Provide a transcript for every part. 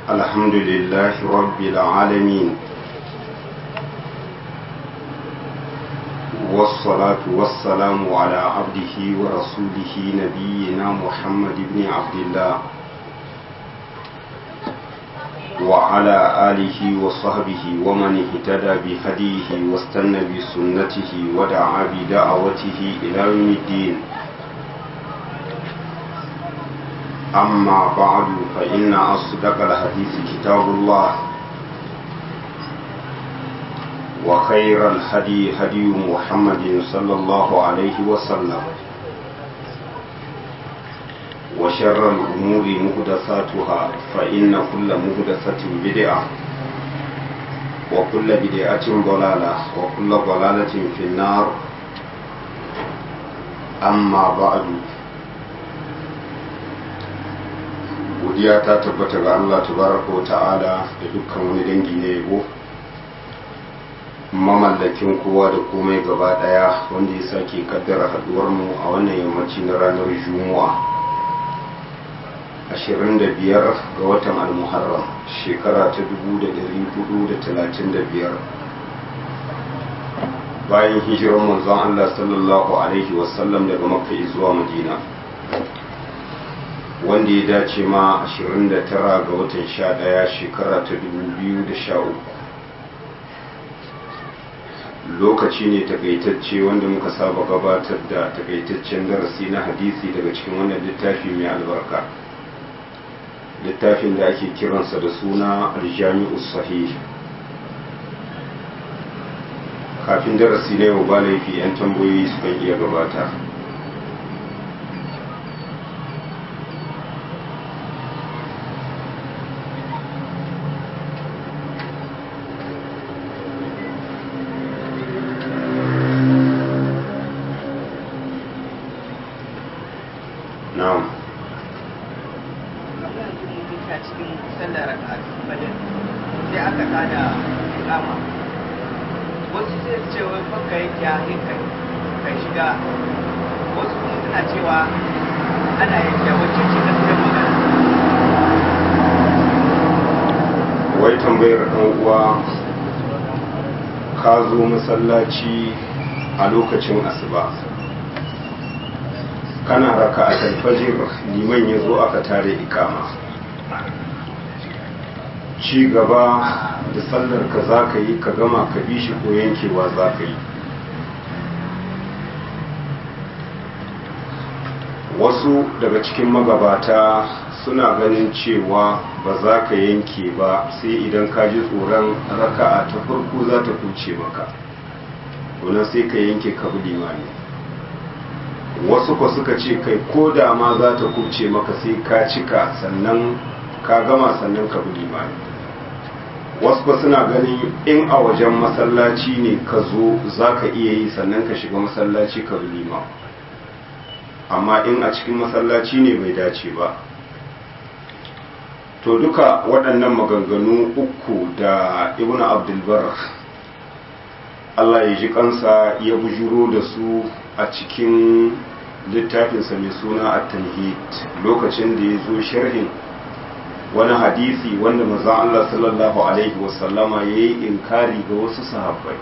الحمد لله رب العالمين والصلاة والسلام على عبده ورسوله نبينا محمد بن عبد الله وعلى آله وصحبه ومن اهتدى بهديه واستنى بسنته ودعا بدعوته إلى يوم الدين أما بعد فإن أصدق الحديث كتاب الله وخير الهدي هدي محمد صلى الله عليه وسلم وشر الأمور مهدساتها فإن كل مهدسة بدعة وكل بدعة ضلالة وكل ضلالة في النار أما بعد godiya ta tabbata ga Allah tabaraka wa ta'ala da dukkan wani dangi na yabo mamallakin kowa da komai gaba daya wanda ya sake kaddara haduwar mu a wannan yammaci na ranar juma'a 25 ga watan al-muharram shekara ta 1435 bayan hijirar manzon Allah sallallahu alaihi wasallam daga makka zuwa madina wanda ya dace ma 29 ga watan 11 shekara ta 2013 lokaci ne takaitacce wanda muka saba gabatar da takaitaccen darasi na hadisi daga cikin wannan littafi mai albarka littafin da ake kiransa da suna aljami'u sahih kafin darasi na yau ba laifi 'yan tambayoyi sukan iya gabata wai tambayar ɗan uwa ka zo masallaci a lokacin asuba kana raka a talfajir liman ya zo aka tare ikama ci gaba da sallar ka za ka yi ka gama ka bi shi ko yankewa za ka yi wasu daga cikin magabata suna ganin cewa ba za ka yanke ba sai idan ka ji tsoron raka'a ta farko za ta kuce maka wannan sai ka yanke ka bi limani wasu ko suka ce kai ko da ma za ta kuce maka sai ka cika sannan ka gama sannan ka bi limani wasu ba suna ganin in a wajen masallaci ne ka zo za ka iya yi sannan ka shiga masallaci ka bi limani amma in a cikin masallaci ne bai dace ba to duka waɗannan maganganu uku da ibn abdulbar Allah ya ji kansa ya bujuro da su a cikin littafinsa mai suna a tanhid lokacin da ya zo sharhin wani hadisi wanda maza Allah sallallahu alaihi wasallama ya yi inkari ga wasu sahabbai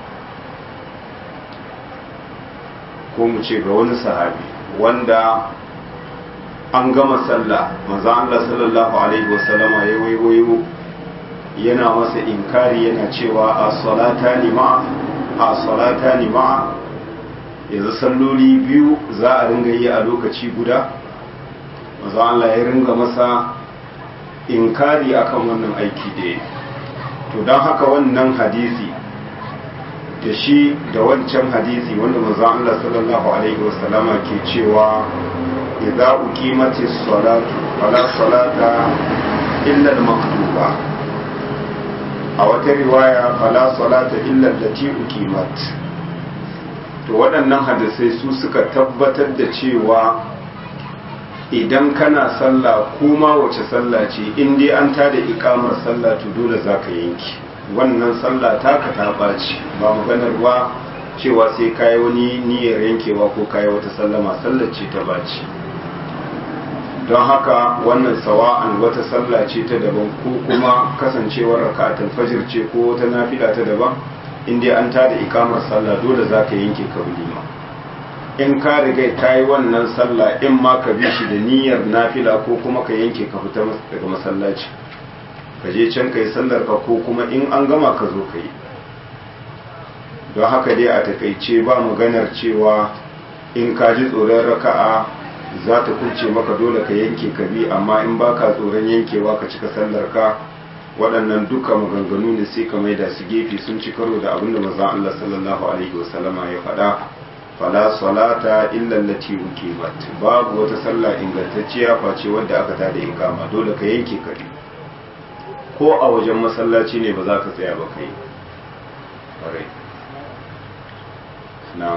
ko mu ce ga wani sahabi wanda an gama sallah maza Allah sallallahu alaihi wasallama ya waiwayo yana masa inkari yana cewa a salata ni ma'a a salata ni ma'a yanzu salloli biyu za a ringa yi a lokaci guda maza Allah ya ringa masa inkari akan wannan aiki da ya to don haka wannan hadisi da shi da wancan hadisi wanda maza Allah sallallahu alaihi wasallama ke cewa idza uqimatis salatu fala salata illa al-maktuba a wata riwaya fala salata illa allati uqimat to waɗannan hadisai su suka tabbatar da cewa idan kana sallah kuma wace sallah ce in dai an tada ikamar sallah to dole zaka yanki wannan sallah taka ta ɓaci ba maganar ba cewa sai kayi wani niyyar yankewa ko kayi wata sallama sallar ce ta ɓaci don haka wannan sawa'an wata sallah ce ta daban ko kuma kasancewar raka'atul fajr ce ko wata nafila ta daban in dai an tada ikamar sallah dole zaka yanke ka bulima in ka riga ka yi wannan sallah in ma ka bi shi da niyyar nafila ko kuma ka yanke ka fita daga masallaci ka je can ka yi sallar ka ko kuma in an gama ka zo ka yi don haka dai a takaice ba maganar cewa in ka ji tsoron raka'a za ta kunce maka dole ka yanke ka bi amma in ba ka tsoron yankewa ka cika sallar ka waɗannan duka maganganu ne sai ka maida su gefe sun ci karo da abinda manzon Allah sallallahu alaihi wasallama ya faɗa fala salata illa allati uqimat babu wata sallah ingantacciya face wadda aka tada ikama dole ka yanke ka bi ko a wajen masallaci ne ba za ka tsaya ba kai ƙwarai na'am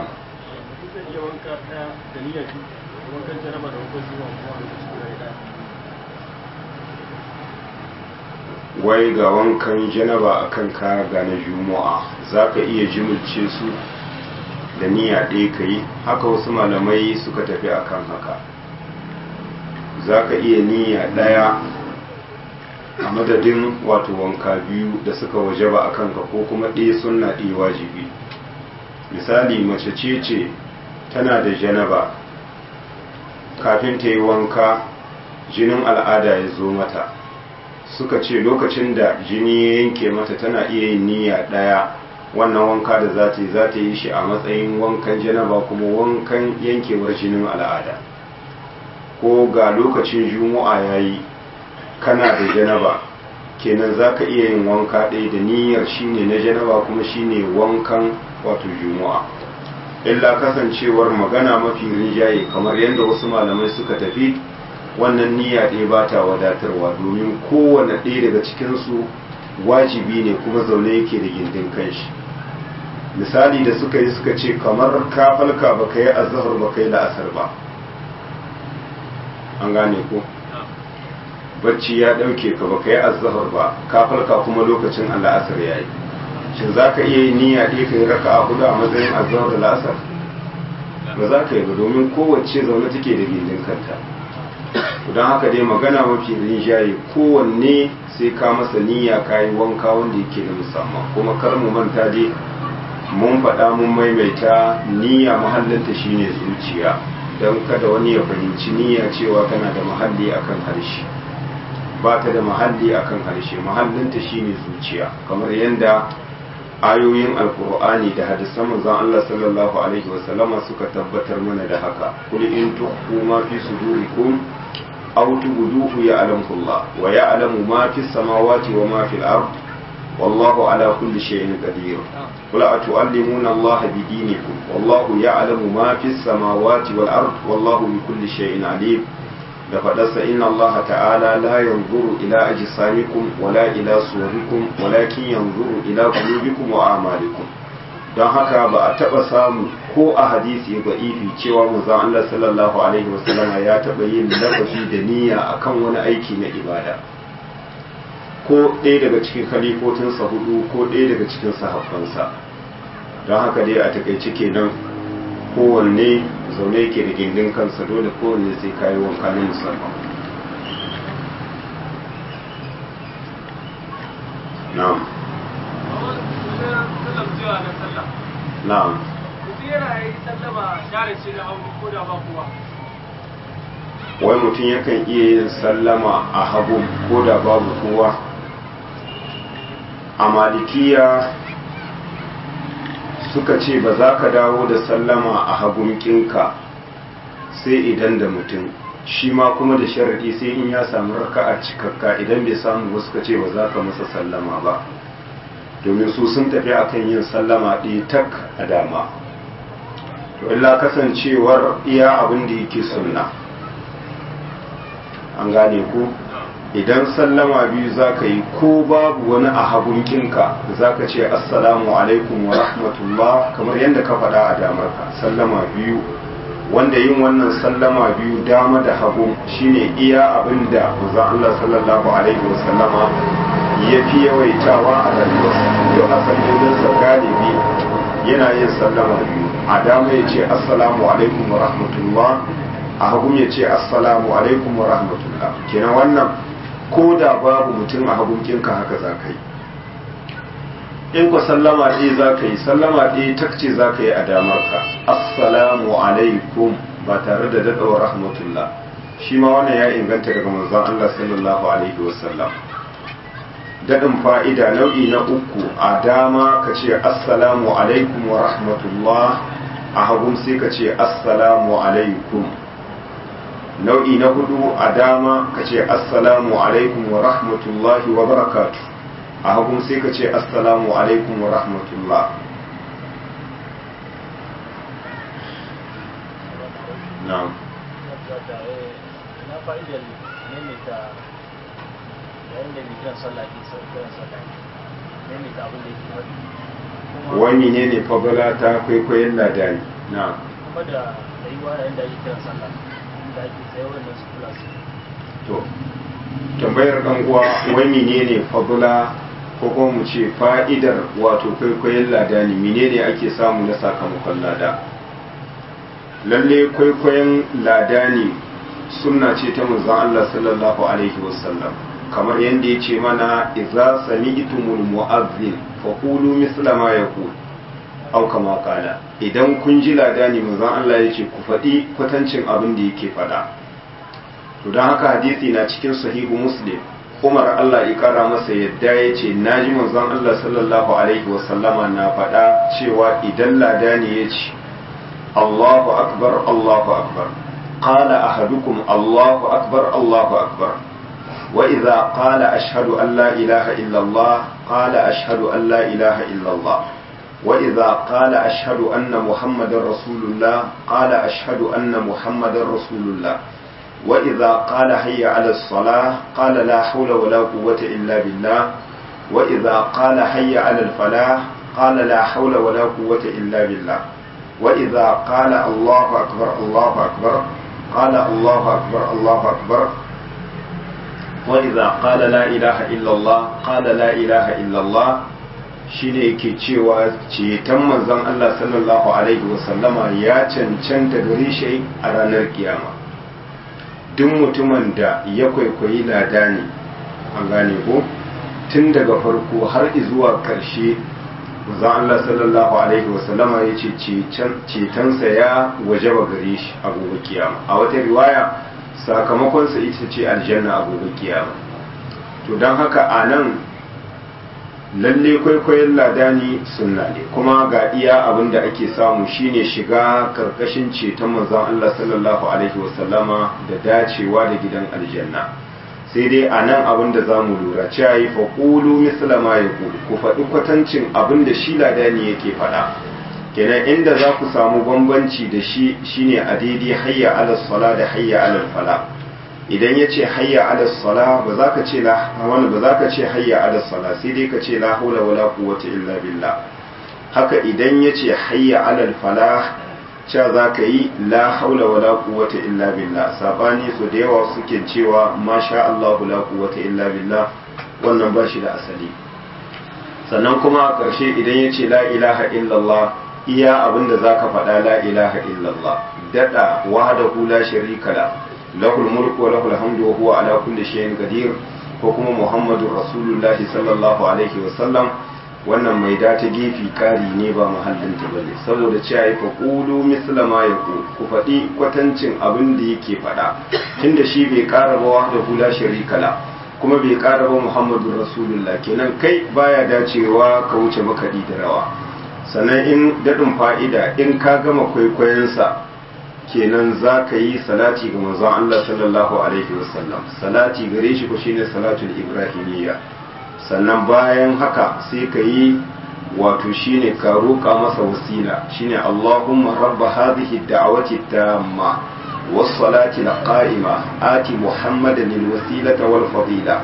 wai ga wankan janaba akan ka ga na juma'a za ka iya jimilce su da niyya ɗaya ka yi haka wasu malamai suka tafi akan haka za ka iya niyya ɗaya a madadin wato wanka biyu da suka waje ba a kanka ko kuma ɗaya sunna ɗaya wajibi misali mace ce ce tana da janaba kafin ta yi wanka jinin al'ada ya zo mata suka ce lokacin da jini ya yanke mata tana iya yin niyya ɗaya wannan wanka da za ta yi za ta yi shi a matsayin wankan janaba kuma wankan yankewar jinin al'ada ko ga lokacin juma'a ya yi kana da janaba kenan za ka iya yin wanka ɗaya da niyyar shine na janaba kuma shine wankan wato juma'a illa kasancewar magana mafi rinjaye kamar yadda wasu malamai suka tafi wannan niyya ɗaya ba ta wadatarwa domin kowane ɗaya daga cikinsu wajibi ne kuma zaune yake da gindin kanshi misali da suka yi suka ce kamar ka falka ba ka yi azahar ba ka yi la'asar ba an gane ko bacci ya ɗauke ka ba ka yi azahar ba ka falka kuma lokacin al'asar ya yi shin za ka iya yi niyya ɗaya ka yi raka a hudu a matsayin azahar da la'asar ba za ka yi ba domin kowace zaune take da gindin kanta don haka dai magana mafi rinjaye kowanne sai ka masa niyya ka yi wanka wanda yake da musamman kuma kar mu manta dai mun faɗa mun maimaita niyya mahallinta shine zuciya don kada wani ya fahimci niyya cewa tana da mahalli akan harshe ba ta da mahalli akan harshe mahallinta shine zuciya kamar yadda ayoyin alkur'ani da hadisan manzon Allah sallallahu alaihi wasallama suka tabbatar mana da haka kul in tukhfu ma fi sudurikum aw tubduhu ya'lamu Allah wa ya'lamu ma fi samawati wa ma fi al-ard wallahu ala kulli shay'in qadir qul atu'allimuna Allah bi dinikum wallahu ya'lamu ma fi samawati wal ard wallahu bi kulli shay'in alim da faɗarsa inna Allah ta'ala la yanzuru ila ajsamikum wala ila suwarikum walakin yanzuru ila qulubikum wa a'malikum don haka ba a taɓa samu ko a hadisi ba ifi cewa manzon Allah sallallahu alaihi wasallam ya taɓa yin lafazi da niyya akan wani aiki na ibada ko ɗaya daga cikin khalifotinsa hudu ko ɗaya daga cikin sahabbansa don haka dai a takaice kenan kowanne zaune yake da gindin kansa dole kowanne sai kayi wanka na musamman na'am na'am wai mutum yakan iya yin sallama a hagu ko da babu kowa a malikiya suka ce ba za ka dawo da sallama a hagunkinka sai idan da mutum shi ma kuma da sharaɗi sai in ya samu raka'a cikakka idan bai samu ba suka ce ba za ka masa sallama ba domin su sun tafi akan yin sallama ɗaya tak a dama to illa kasancewar iya abin da yake sunna an gane ku idan sallama biyu za ka yi ko babu wani a hagunkinka za ka ce assalamu alaikum wa rahmatullah kamar yadda ka faɗa a damarka sallama biyu wanda yin wannan sallama biyu dama da hagu shine iya abin da maza Allah sallallahu alaihi wasallama ya fi yawaitawa a rayuwarsa yau a sallolinsa galibi yana yin sallama biyu a dama ya ce assalamu alaikum wa rahmatullah a hagun ya ce assalamu alaikum wa rahmatullah kenan wannan ko da babu mutum a hagunkinka haka za ka yi in ku sallama ɗaya za ka yi sallama ɗaya takce za ka yi a damarka assalamu alaikum ba tare da daɗawa rahmatullah shi ma wannan ya inganta daga manzon Allah sallallahu alaihi wasallam daɗin fa'ida nau'i na uku a dama ka ce assalamu alaikum wa rahmatullah a hagun sai ka ce assalamu alaikum nau'i na hudu a dama ka ce assalamu alaikum wa rahmatullahi wa barakatu a hagun sai ka ce assalamu alaikum wa rahmatullah na'am na fa'idar maimaita yayin da mai kiran sallah ke sau kiran sallah maimaita abin da yake faɗi wani ne ne fagala ta kwaikwayon ladani na kuma da tsayuwa yayin da ake kiran sallah da ake tsaye wannan su kula su to tambayar dan uwa wai menene fagula ko kuma mu ce fa'idar wato kwaikwayon ladani menene ake samu na sakamakon lada lalle kwaikwayon ladani sunna ce ta manzon Allah sallallahu alaihi wasallam kamar yadda ya ce mana idza sami'tumul mu'azzin fa qulu misla ma yaqul aw kama qala idan kun ji ladani manzon Allah ya ce ku faɗi kwatancin abin da yake faɗa to don haka hadisi na cikin sahihu muslim Umar Allah ya kara masa yadda ya ce naji manzon Allah sallallahu alaihi wasallama na faɗa cewa idan ladani ya ce Allahu akbar Allahu akbar قال أحدكم الله أكبر الله أكبر وإذا قال أشهد أن لا إله إلا الله قال أشهد أن لا إله إلا الله وإذا قال أشهد أن محمد رسول الله قال أشهد أن محمد رسول الله وإذا قال هيا على الصلاة قال لا حول ولا قوة إلا بالله وإذا قال هيا على الفلاح قال لا حول ولا قوة إلا بالله وإذا قال الله أكبر الله أكبر قال الله أكبر الله أكبر وإذا قال لا إله إلا الله قال لا إله إلا الله shine yake cewa ceton manzon Allah sallallahu alaihi wasallama ya cancanta gare shi a ranar kiyama duk mutumin da ya kwaikwayi lada ne an gane ko tun daga farko har zuwa ƙarshe manzon Allah sallallahu alaihi wasallama ya ce cetonsa ya wajaba gare shi a gobe kiyama a wata riwaya sakamakonsa ita ce aljanna a gobe kiyama to don haka a nan lalle kwaikwayon ladani sunna ne kuma ga iya abin da ake samu shine shiga karkashin ceton manzon Allah sallallahu alaihi wasallama da dacewa da gidan aljanna sai dai a nan abin da za mu lura cewa yi faƙulu misalama ya ku faɗi kwatancin abin da shi ladani yake faɗa kenan inda za ku samu bambanci da shi shine a daidai hayya ala sala da hayya ala fala idan ya ce hayya ala sala ba za ka ce la wani ba za ka ce hayya ala sala sai dai ka ce la haula wala quwwata illa billah haka idan ya ce hayya ala fala cewa za ka yi la haula wala quwwata illa billah sabani su da yawa suke cewa masha Allah la quwwata illa billah wannan ba shi da asali sannan kuma a ƙarshe idan ya ce la ilaha illallah iya abinda za ka faɗa la ilaha illallah daɗa wahdahu la sharika la lahul mulku wa lahul hamdu wa huwa ala kulli shay'in qadir ko kuma muhammadur rasulullahi sallallahu alaihi wa sallam wannan mai da ta gefi kari ne ba mahallin ta bane saboda cewa ya fa qulu misla ma yaqul ku faɗi kwatancin abin da yake faɗa tunda shi bai ƙara ba wahdahu la sharika la kuma bai ƙara ba muhammadur rasulullah kenan kai baya dacewa ka wuce makaɗi da rawa sannan in daɗin fa'ida in ka gama kwaikwayonsa kenan za ka yi salati ga manzon Allah sallallahu alaihi wasallam salati gare shi ko shine salatul ibrahimiyya sannan bayan haka sai ka yi wato shine ka roƙa masa wasila shine Allahumma rabba hadhihi da'wati tamma was-salati al-qa'ima ati muhammadan al-wasilata wal-fadila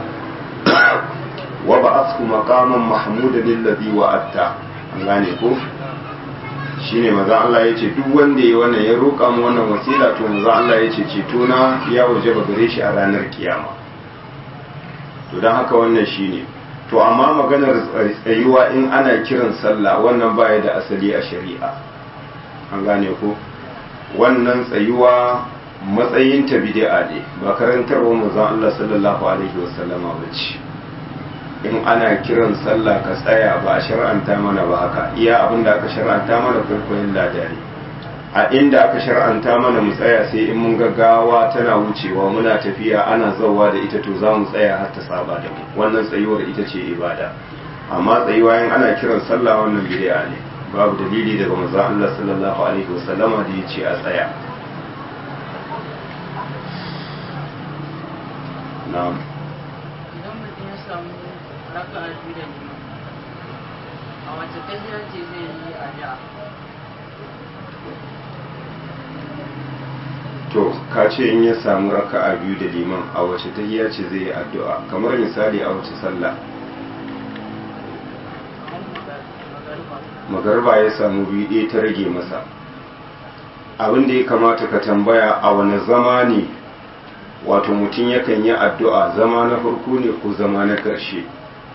wa ba'athu maqaman mahmudan alladhi wa'atta an gane ko shine maza Allah ya ce duk wanda ya wannan ya roƙa mu wannan wasila to maza Allah ya ce ceto na ya waje ba gare shi a ranar kiyama to don haka wannan shine to amma maganar tsayuwa in ana kiran sallah wannan baya da asali a shari'a an gane ko wannan tsayuwa matsayin ta bid'a ne ba karantarwa manzon Allah sallallahu alaihi wasallama bace in ana kiran sallah ka tsaya ba a shar'anta mana ba haka iya abin da aka shar'anta mana kwaikwayon ladari a inda aka shar'anta mana mu tsaya sai in mun gaggawa tana wucewa muna tafiya ana zauwa da ita to za mu tsaya har ta saba da mu wannan tsayuwar ita ce ibada amma tsayuwa in ana kiran sallah wannan bid'a ne babu dalili daga manzon Allah sallallahu alaihi wasallama da ya ce a tsaya na'am idan mutum ya samu raka a biyu da liman a wace tahiya ce zai yi a da to ka ce in ya samu raka'a biyu da liman a wace tahiyya ce zai yi addu'a kamar misali a wace sallah magarba ya samu biyu ɗaya ta rage masa abin da ya kamata ka tambaya a wani zama ne wato mutum yakan yi addu'a zama na farko ne ko zama na ƙarshe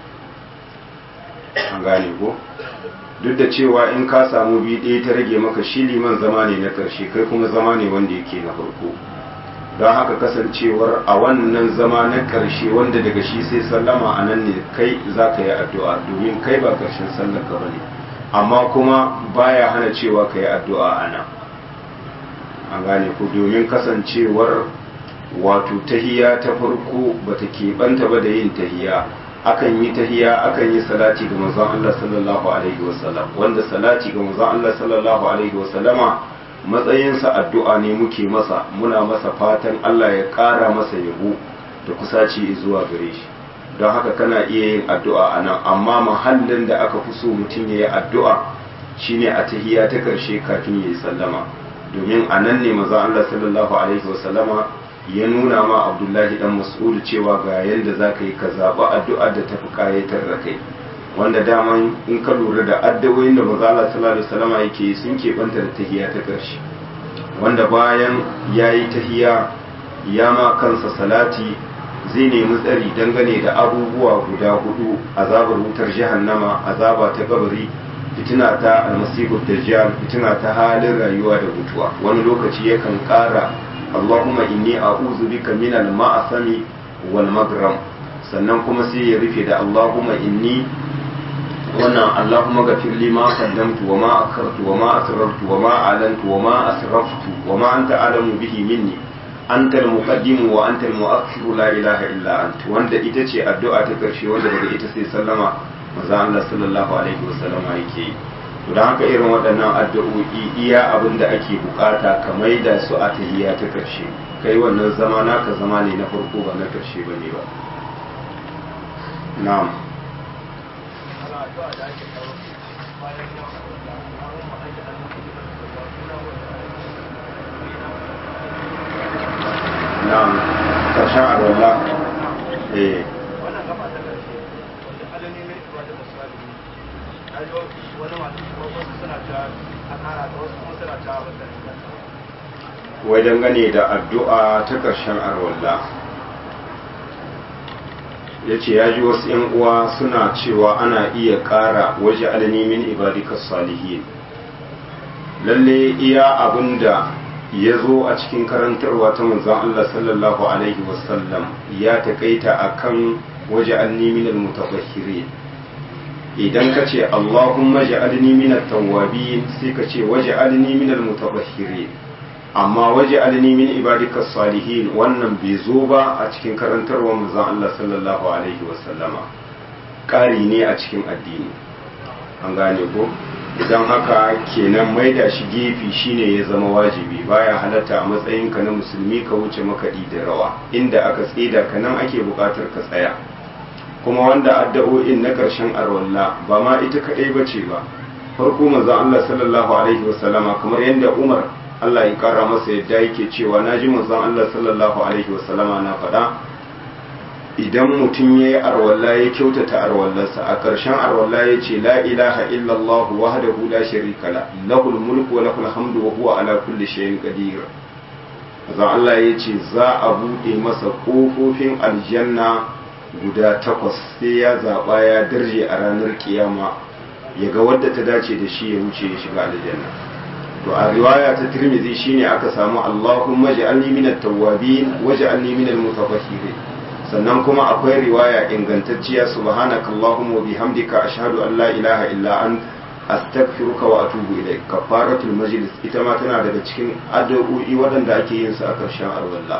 an gane ko duk da cewa in ka samu biyu ɗaya ta rage maka shi liman zama ne na ƙarshe kai kuma zama ne wanda yake na farko don haka kasancewar a wannan zama na ƙarshe wanda daga shi sai sallama a nan ne kai za ka yi addu'a domin kai ba ƙarshen sallar ka bane amma kuma baya hana cewa ka yi addu'a a nan an gane ku domin kasancewar wato tahiya ta farko bata keɓanta ba da yin tahiya akan yi tahiya akan yi salati ga manzon Allah sallallahu alaihi wasallam wanda salati ga manzon Allah sallallahu alaihi wasallama matsayinsa addu'a ne muke masa muna masa fatan Allah ya ƙara masa yabo da kusaci zuwa gare shi don haka kana iya yin addu'a a nan amma mahallin da aka fi so mutum ya yi addu'a shine a tahiya ta ƙarshe kafin ya yi sallama domin a nan ne manzon Allah sallallahu alaihi wasallama ya nuna ma abdullahi dan mas'ud cewa ga yadda za ka yi ka zaɓi addu'ar da tafi ƙayatar da kai wanda daman in ka lura da addu'o'in da maza Allah sallallahu alaihi wasallam yake sun keɓanta da tahiya ta ƙarshe wanda bayan ya yi tahiya ya ma kansa salati zai nemi tsari dangane da abubuwa guda hudu azabar wutar jahannama azaba ta kabari fitina ta almasihu dajjal fitina ta halin rayuwa da mutuwa wani lokaci yakan ƙara اللهم إني أعوذ بك من المعصم والمغرم sannan kuma sai ya rufe da Allahumma inni wannan Allahumma gafir li ma qaddamtu wa ma akartu wa ma asrartu wa ma alantu wa ma asraftu wa ma anta alamu bihi minni anta al-muqaddim wa anta al-mu'akhir la ilaha illa anta wanda ita ce addu'a ta karshe wanda daga ita sai sallama manzo Allah sallallahu alaihi wa sallama yake yi to da haka irin waɗannan addu'o'i iya abin da ake bukata ka maida su a tahiyya ta ƙarshe kai wannan zama naka zama ne na farko ba na ƙarshe ba ne ba na'am na'am ƙarshen arwallah eh wannan gaba ta ƙarshe wanda alami mai ruwa da misali na yi wani masu wasu suna ta a ƙara ta wasu kuma suna ta wata wai dangane da addu'a ta ƙarshen arwallah ya ce ya ji wasu ‘yan uwa suna cewa ana iya ƙara waje alanimin ibadikas salihin lalle iya abin da ya zo a cikin karantarwa ta manzan Allah sallallahu Alaihi wasallam ya taƙaita a kan waje alanimin mutafahirin idan ka ce Allahumma ja'alni minat tawwabin sai ka ce waje alni minal mutatahhirin amma waje alni min ibadikas salihin wannan bai zo ba a cikin karantarwar manzon Allah sallallahu alaihi wasallama ƙari ne a cikin addini an gane ko idan haka kenan maida shi gefe shine ya zama wajibi baya halatta a matsayinka na musulmi ka wuce makaɗi da rawa inda aka tsida ka nan ake buƙatar ka tsaya kuma wanda addu'o'in na ƙarshen arwalla ba ma ita kaɗai ba ce ba farko manzon Allah sallallahu alaihi wasallama kamar yadda Umar Allah ya kara masa yadda yake cewa na ji manzon Allah sallallahu alaihi wasallama na faɗa idan mutum ya yi arwalla ya kyautata arwallarsa a ƙarshen arwalla ya ce la ilaha illallah wahdahu la sharika la lahul mulku wa lahul hamdu wa huwa ala kulli shay'in qadir manzon Allah ya ce za a buɗe masa ƙofofin aljanna guda takwas sai ya zaɓa ya darje a ranar kiyama ya ga wadda ta dace da shi ya wuce ya shiga aljanna to a riwaya ta tirmidhi shine aka samu Allahumma ij'alni minat tawwabin waj'alni minal mutatahhirin sannan kuma akwai riwaya ingantacciya subhanakallahumma wa bihamdika ashhadu an la ilaha illa ant astaghfiruka wa atubu ilayk kafaratul majlis ita ma tana daga cikin addu'o'i waɗanda ake yin su a ƙarshen arwalla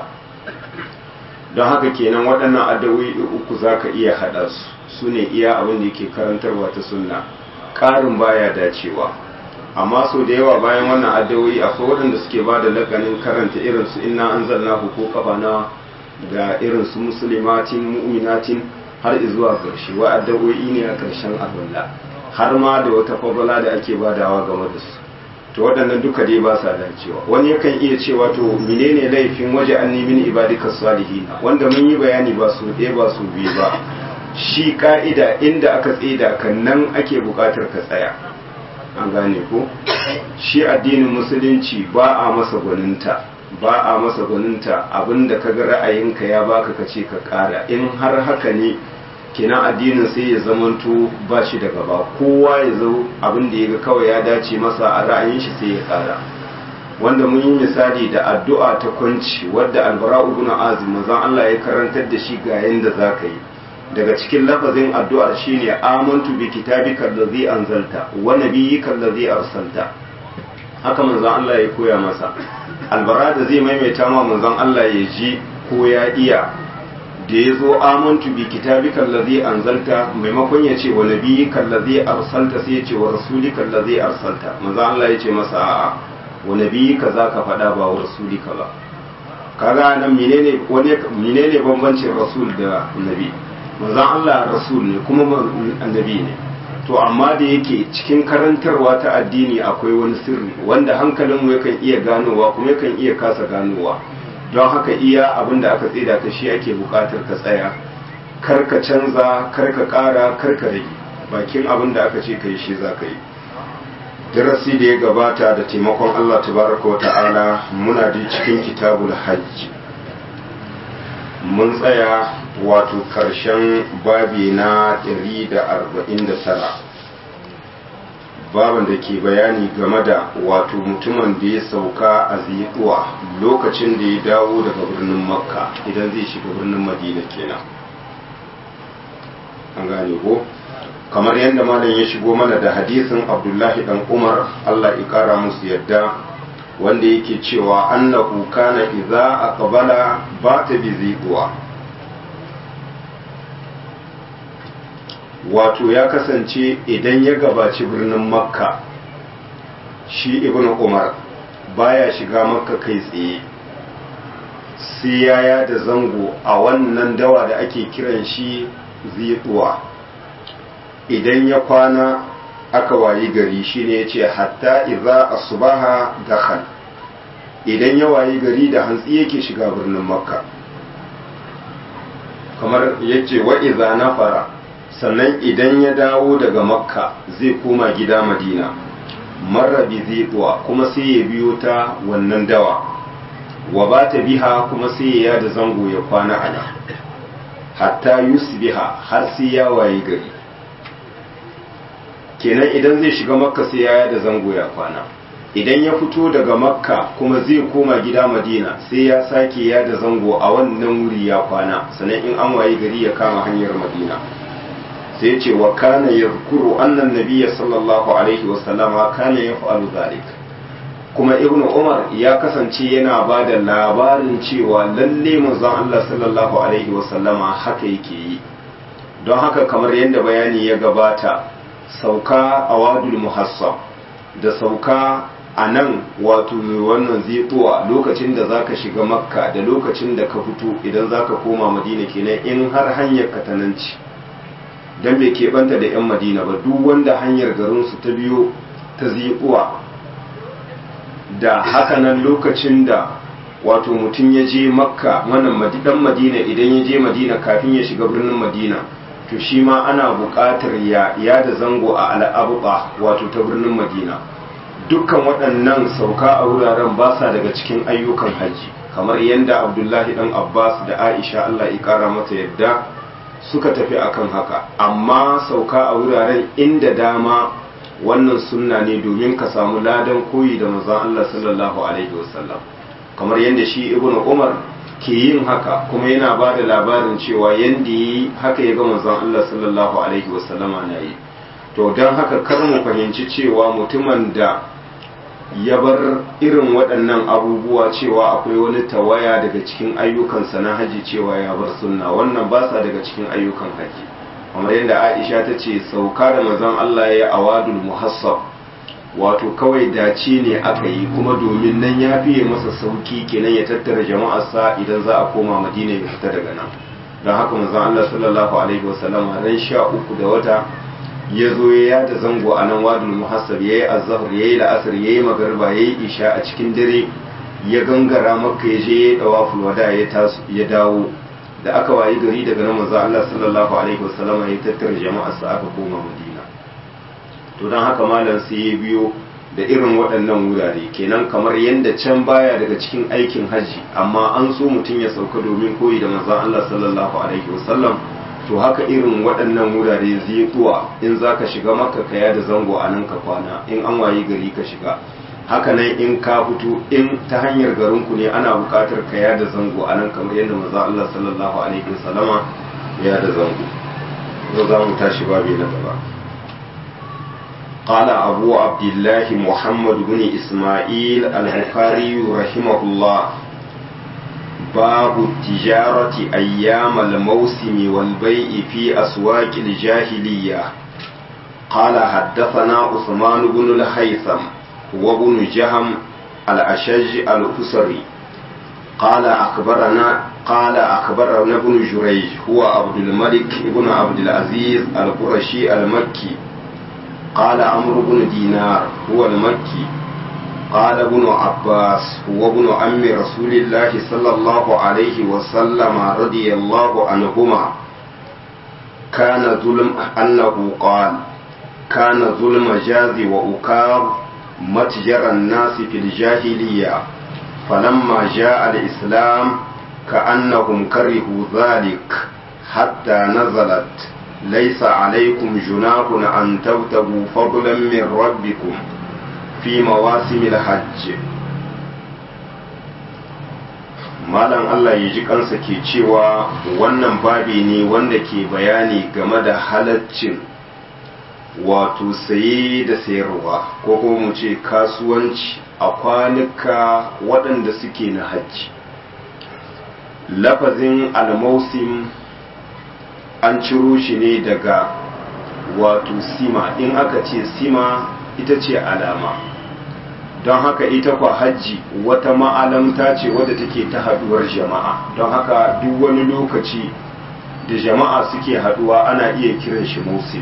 don haka kenan waɗannan addu'o'i uku zaka iya hada su sune iya abin da yake karantarwa ta sunna ƙarin baya dacewa amma sau da yawa bayan wannan addu'o'i akwai waɗanda suke ba da lakanin karanta irin su inna anzalnahu ko kafa na ga irin su muslimatin mu'minatin har zuwa ƙarshe wa addu'o'i ne a ƙarshen arwalla har ma da wata fadala da ake badawa game da su to waɗannan duka dai ba sa dacewa wani yakan iya cewa to menene laifin waje an min ibadika salihin wanda mun yi bayani ba su ɗaya ba su biyu ba shi ka'ida inda aka tsida kan nan ake buƙatar ka tsaya an gane ko shi addinin musulunci ba a masa gwaninta ba a masa gwaninta abinda ka ga ra'ayinka ya baka ka ce ka ƙara in har haka ne kenan addinin sai ya zamanto ba shi da gaba kowa ya zo abin da ya ga kawai ya dace masa a ra'ayin shi sai ya kara wanda mun yi misali da addu'a ta kwanci wadda albara ibn azim manzon Allah ya karantar da shi ga yanda zaka yi daga cikin lafazin addu'ar shine amantu bi kitabika allazi anzalta wa nabiyyika allazi arsalta haka manzon Allah ya koya masa albara da zai maimaita ma manzon Allah ya ji ko ya iya da ya zo amantu bi kitabika allazi anzalta maimakon ya ce wa nabiyyika allazi arsalta sai ya ce wa rasulika allazi arsalta manzo Allah ya ce masa a'a wa nabiyyika zaka faɗa ba wa rasulika ba kaga nan menene wani menene bambancin rasul da nabi manzo Allah rasul ne kuma annabi ne to amma da yake cikin karantarwa ta addini akwai wani sirri wanda hankalinmu yakan iya ganowa kuma yakan iya kasa ganowa don haka iya abin da aka tsida ka shi ake bukatar ka tsaya kar ka canza kar ka kara kar ka rage bakin abin da aka ce ka yi shi za ka yi darasi da ya gabata da taimakon Allah tabaraka wa ta'ala muna da cikin kitabul hajj mun tsaya wato karshen babi na 149 baban da ke bayani game da wato mutumin da ya sauka a zikuwa lokacin da ya dawo daga birnin makka idan zai shiga birnin madina kenan an gane ko kamar yadda malam ya shigo mana da hadisin abdullahi dan umar allah ya kara musu yadda wanda yake cewa annahu kana idza aqbala bata bi zikuwa wato ya kasance idan ya gabaci birnin makka shi ibn umar baya shiga makka kai tsaye sai yaya da zango a wannan dawa da ake kiran shi zituwa idan ya kwana aka wayi gari shine ya ce hatta iza asubaha dakhal idan ya wayi gari da hantsi yake shiga birnin makka kamar yace wa iza nafara sannan idan ya dawo daga makka zai koma gida madina marra bi zituwa kuma sai ya biyo ta wannan dawa wa ba ta biha kuma sai ya da zango ya kwana a nan hatta yusbiha har sai ya waye gari kenan idan zai shiga makka sai ya da zango ya kwana idan ya fito daga makka kuma zai koma gida madina sai ya sake ya da zango a wannan wuri ya kwana sannan in an waye gari ya kama hanyar madina sai ce wa kana yadhkuru annan nabiyya sallallahu alaihi wasallama kana yaf'alu zalik kuma ibnu umar ya kasance yana ba da labarin cewa lalle manzon Allah sallallahu alaihi wasallama haka yake yi don haka kamar yadda bayani ya gabata sauka a wadul muhassab da sauka a nan wato wannan zituwa lokacin da zaka shiga makka da lokacin da ka fito idan zaka koma madina kenan in har hanyar ka ta nan ce don bai keɓanta da 'yan madina ba duk wanda hanyar garinsu ta biyo ta zikuwa da hakanan lokacin da wato mutum ya je makka wannan dan madina idan ya je madina kafin ya shiga birnin madina to shi ma ana buƙatar ya ya da zango a al'abuba wato ta birnin madina dukkan waɗannan sauka a wuraren ba sa daga cikin ayyukan hajji kamar yadda abdullahi dan abbas da aisha allah ya ƙara mata yadda suka tafi akan haka amma sauka a wuraren inda dama wannan sunna ne domin ka samu ladan koyi da manzon Allah sallallahu alaihi wasallam kamar yadda shi ibnu umar ke yin haka kuma yana ba da labarin cewa yadda yi haka ya ga manzon Allah sallallahu alaihi wasallama na yi to don haka kar mu fahimci cewa mutumin da ya bar irin waɗannan abubuwa cewa akwai wani tawaya daga cikin ayyukansa na haji cewa ya bar sunna wannan ba sa daga cikin ayyukan haji kamar yadda aisha ta ce sauka da manzon Allah ya awadul muhassab wato kawai dace ne aka yi kuma domin nan ya fiye masa sauki kenan ya tattara jama'arsa idan za a koma madina ya fita daga nan don haka manzon Allah sallallahu alaihi wasallam ran sha uku da wata ya zo ya yada zango a nan wadul muhassab yayi azhar yayi la'asar yayi magariba yayi isha a cikin dare ya gangara makka ya je ya dawaful wada ya taso ya dawo da aka wayi gari daga nan manzon Allah sallallahu alaihi wasallam ya tattara jama'arsa aka koma madina to don haka malam sai ya biyo da irin waɗannan wurare kenan kamar yadda can baya daga cikin aikin hajji amma an so mutum ya sauka domin koyi da manzon Allah sallallahu alaihi wasallam to haka irin waɗannan wurare zai kuwa in za ka shiga maka kaya da zango a nan ka kwana in an wayi gari ka shiga haka nan in ka fito in ta hanyar garinku ne ana buƙatar kaya da zango a nan kamar yadda manzon Allah sallallahu alaihi wasallama ya da zango yau za mu tashi babi na gaba قال أبو عبد الله محمد بن إسماعيل البخاري رحمه الله باب التجارة أيام الموسم والبيع في أسواق الجاهلية قال حدثنا عثمان بن الهيثم وابن جهم الأشج الحسري قال أخبرنا قال أخبرنا ابن جريج هو عبد الملك بن عبد العزيز القرشي المكي قال عمرو بن دينار هو المكي قال ابن عباس هو ابن عم رسول الله صلى الله عليه وسلم رضي الله عنهما كان ظلم أنه قال كان ظلم جاز وأكاب متجر الناس في الجاهلية فلما جاء الإسلام كأنهم كرهوا ذلك حتى نزلت ليس عليكم جناح أن تبتغوا فضلا من ربكم في مواسم الحج malam Allah ya ji kansa ke cewa wannan babi ne wanda ke bayani game da halaccin wato saye da sayarwa ko kuma mu ce kasuwanci a kwanuka waɗanda suke na hajji lafazin almausim an ciro shi ne daga wato sima in aka ce sima ita ce alama don haka ita kwa hajji wata ma'alamta ce wadda take ta haduwar jama'a don haka duk wani lokaci da jama'a suke haduwa ana iya kiran shi musim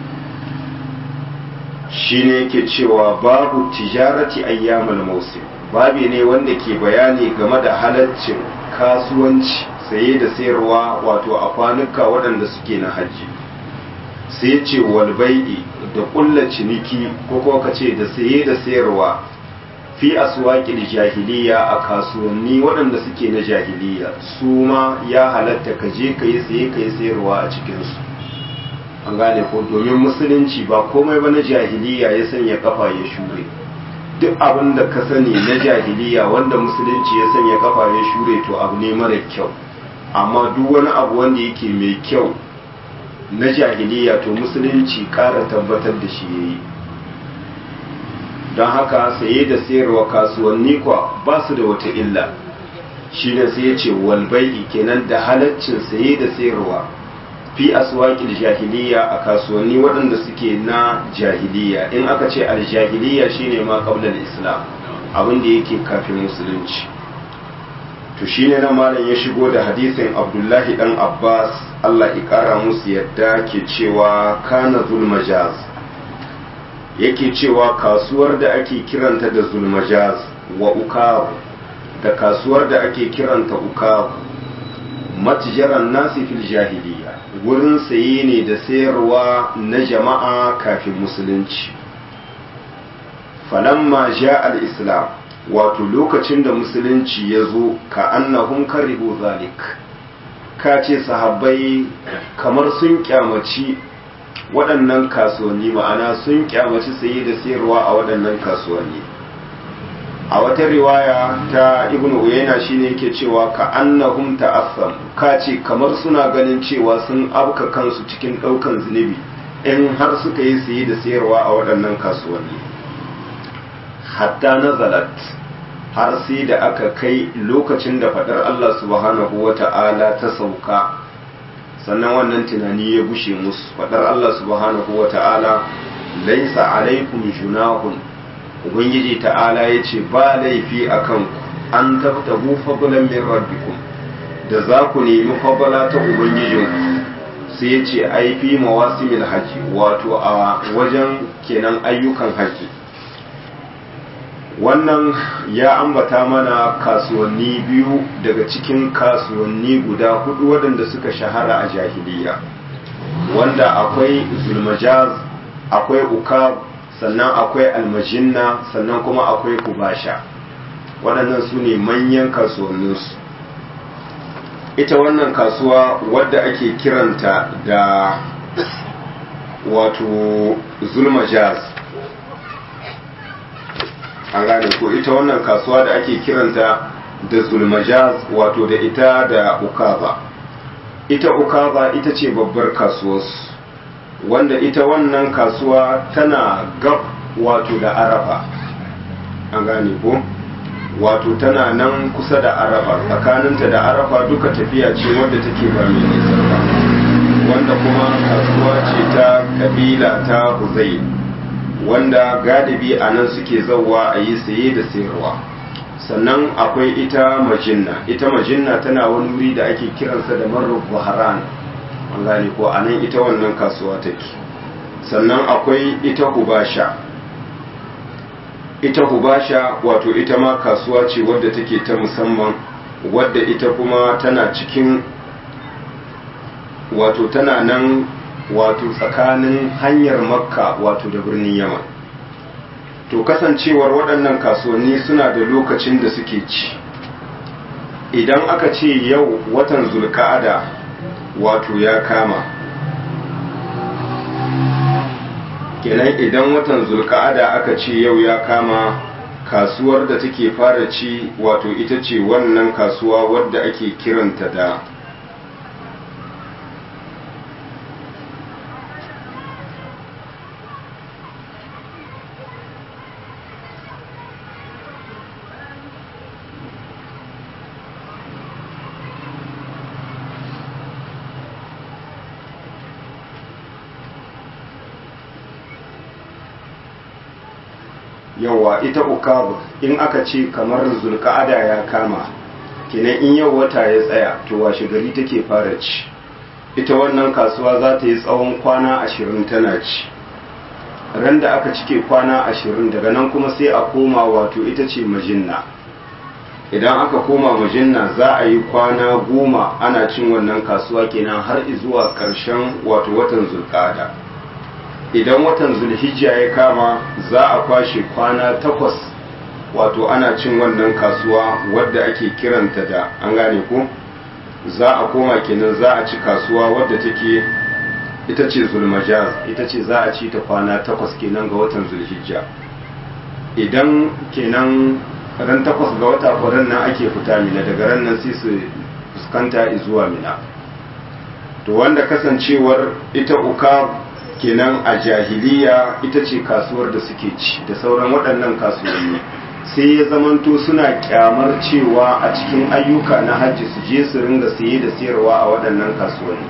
shi ne yake cewa babu tijarati ayyamul musim babi ne wanda ke bayani game da halaccin kasuwanci saye da sayarwa wato a kwanuka waɗanda suke na hajji sai ce walbai'i da ƙulla ciniki ko kuma ka ce da saye da sayarwa fi aswaƙil jahiliya a kasuwanni waɗanda suke na jahiliya su ma ya halatta ka je ka yi saye ka yi sayarwa a cikinsu an gane ko domin musulunci ba komai ba na jahiliya ya sanya kafa ya shure duk abin da ka sani na jahiliya wanda musulunci ya sanya kafa ya shure to abu ne mara kyau amma duk wani abu wanda yake mai kyau na jahiliya to musulunci ƙara tabbatar da shi yayi don haka saye da sayarwa kasuwanni kwa ba su da wata illa shi ne sai ya ce walbai'i kenan da halaccin saye da sayarwa fi aswaƙil jahiliya a kasuwanni waɗanda suke na jahiliya in aka ce aljahiliya shine ma qabla islam abin da yake kafin musulunci to shine na malam ya shigo da hadisin abdullahi dan abbas allah ya kara musu yadda ke cewa kana zulmajaz yake cewa kasuwar da ake kiranta da zulmajaz wa ukaru da kasuwar da ake kiranta ukaru matijaran nasi fil jahiliya wurin saye ne da sayarwa na jama'a kafin musulunci falamma ja al-islam wato lokacin da musulunci ya zo ka annahum karihu zalik ka ce sahabbai kamar sun kyamaci waɗannan kasuwanni ma'ana sun kyamaci saye da sayarwa a waɗannan kasuwanni a wata riwaya ta ibn uyayna shine yake cewa ka annahum ta'assam ka ce kamar suna ganin cewa sun abka kansu cikin ɗaukan zunubi in har suka yi saye da sayarwa a waɗannan kasuwanni hatta nazalat har sai da aka kai lokacin da faɗar Allah subhanahu wa ta'ala ta sauka sannan wannan tunani ya bushe musu faɗar Allah subhanahu wa ta'ala laisa alaikum junahun ubangiji ta'ala ya ce ba laifi a kanku an tabtabu fadlan min rabbikum da za ku nemi fadla ta ubangijinku sai ya ce ai fi mawasimil haji wato a wajen kenan ayyukan haji wannan ya ambata mana kasuwanni biyu daga cikin kasuwanni guda hudu waɗanda suka shahara a jahiliya wanda akwai zulmajaz akwai ukab sannan akwai almajinna sannan kuma akwai kubasha waɗannan su ne manyan kasuwanninsu ita wannan kasuwa wadda ake kiranta da wato zulmajaz an gane ko ita wannan kasuwa da ake kiranta da zulmajaz wato da ita da ukaba ita ukaba ita ce babbar kasuwarsu wanda ita wannan kasuwa tana gab wato da arafa an gane ko wato tana nan kusa da arafa tsakaninta da arafa duka tafiya ce wadda take ba mai nisa ba wanda kuma kasuwa ce ta kabila ta huzai wanda galibi a nan suke zauwa a yi saye da sayarwa sannan akwai ita majinna ita majinna tana wani wuri da ake kiransa da marar buharan an gane ko a nan ita wannan kasuwa take sannan akwai ita hubasha ita hubasha wato ita ma kasuwa ce wadda take ta musamman wadda ita kuma tana cikin wato tana nan wato tsakanin hanyar makka wato da birnin yaman to kasancewar waɗannan kasuwanni suna da lokacin da suke ci idan aka ce yau watan zulka'ada wato ya kama kenan idan watan zulka'ada aka ce yau ya kama kasuwar da take fara ci wato ita ce wannan kasuwa wadda ake kiranta da yawa ita ukabu in aka ce kamar zulka'ada ya kama kenan in yau wata ya tsaya to washe gari take fara ci ita wannan kasuwa za ta yi tsawon kwana ashirin tana ci ran da aka cike kwana ashirin daga nan kuma sai a koma wato ita ce majinna idan aka koma majinna za a yi kwana goma ana cin wannan kasuwa kenan har zuwa ƙarshen wato watan zulka'ada idan watan zulhijja ya kama za a kwashe kwana takwas wato ana cin wannan kasuwa wadda ake kiranta da an gane ko za a koma kenan za a ci kasuwa wadda take ita ce zulmajaz ita ce za a ci ta kwana takwas kenan ga watan zulhijja idan kenan ran takwas ga wata kwaran nan ake fita mina daga ran nan sai su fuskanta zuwa mina to wanda kasancewar ita uka kenan a jahiliya ita ce kasuwar da suke ci da sauran waɗannan kasuwanni sai ya zamanto suna kyamar cewa a cikin ayyuka na hajji su je su ringa saye da sayarwa a waɗannan kasuwanni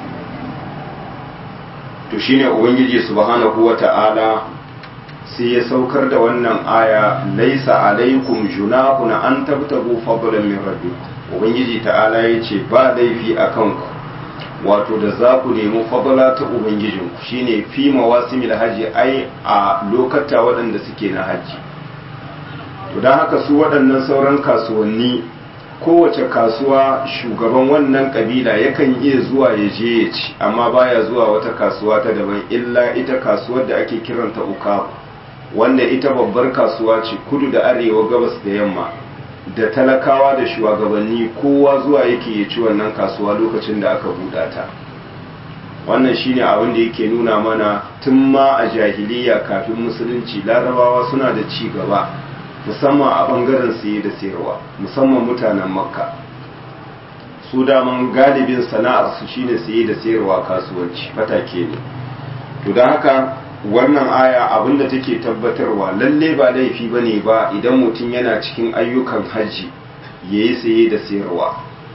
to shine ubangiji subhanahu wata'ala sai ya saukar da wannan aya laisa alaikum junahun an tabtagu fadlan min rabbikum ubangiji ta'ala yace ba laifi akan ku wato da za ku nemi fadala ta ubangijinku shine fi mawasimil haji ai a lokata waɗanda suke na haji to don haka su waɗannan sauran kasuwanni kowace kasuwa shugaban wannan kabila yakan iya zuwa ya je ya ci amma baya zuwa wata kasuwa ta daban illa ita kasuwar da ake kiranta uka wanda ita babbar kasuwa ce kudu da arewa gabas da yamma da talakawa da shugabanni kowa zuwa yake ya ci wannan kasuwa lokacin da aka buɗa ta wannan shine abin da yake nuna mana tun ma a jahiliya kafin musulunci larabawa suna da ci gaba musamman a bangaren saye da sayarwa musamman mutanen makka su daman galibin sana'ar su shine saye da sayarwa kasuwanci fatake ne to don haka wannan aya abinda take tabbatarwa lalle ba laifi bane ba idan mutum yana cikin ayyukan hajji yayi saye da sayarwa